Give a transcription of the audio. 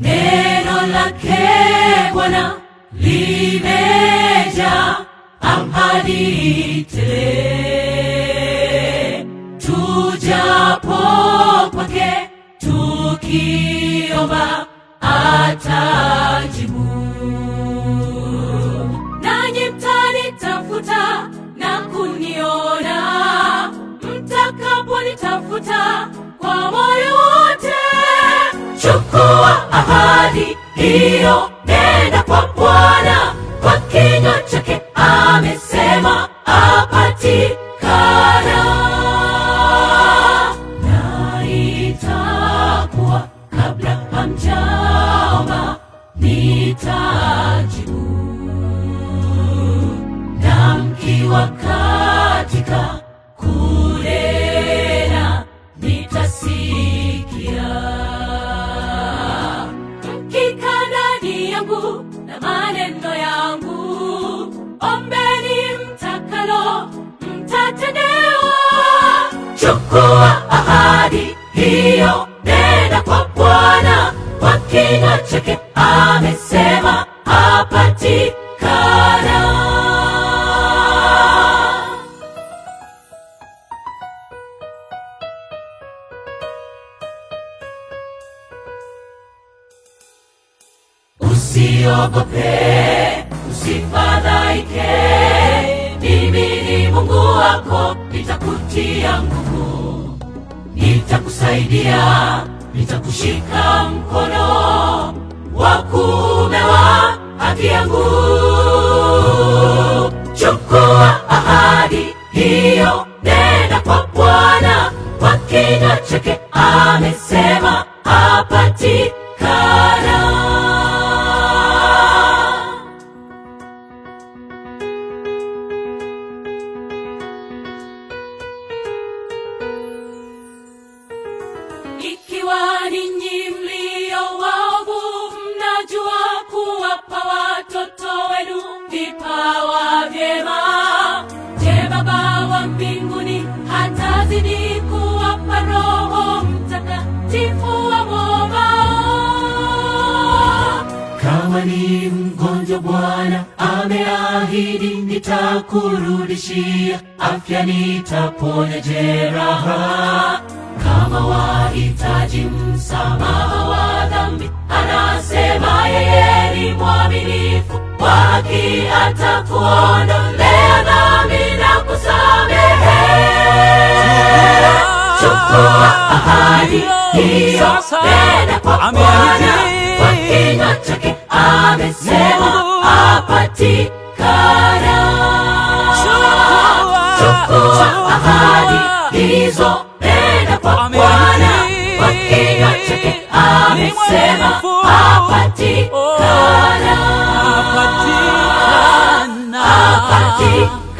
neno lake Bwana limeja ahadi tele. Tujapo kwake tukiomba atajibu. Nanyi mtanitafuta na kuniona mtakaponitafuta kwa moyo wote. Chukua ahadi hiyo, nenda kwa Bwana, kwa kinywa chake amesema apatikana, na itakuwa kabla hamjaomba nitajibu, na mkiwa katika kunena nitasikia mkika ndani yangu na maneno yangu, ombeni mtakalo, mtatendewa. Chukua ahadi hiyo, nenda kwa Bwana, kwa kinywa chake amesema apatikana. Usiogope, usifadhaike, mimi ni Mungu wako, nitakutia nguvu, nitakusaidia, nitakushika mkono wa kuume wa haki yangu. Chukua ahadi hiyo, nenda kwa Bwana, kwa kinywa chake amesema apatikana. Ikiwa ninyi mlio waovu mnajua kuwapa watoto wenu vipawa vyema, je, Baba wa mbinguni hatazidi kuwapa Roho Mtakatifu wa mwomao? Kama ni mgonjwa, Bwana ameahidi, nitakurudishia afya, nitaponya jeraha. Kama wahitaji msamaha wa dhambi, anasema yeye ni mwaminifu, kwa haki atakuondolea dhambi na kusamehe. Chukua ahadi hiyo, nenda kwa Bwana, kwa kinywa chake amesema apatikana. Chukua ahadi hizo, nenda kwa Bwana, kwa kinywa chake amesema apatikana. Apatikana. Apatikana.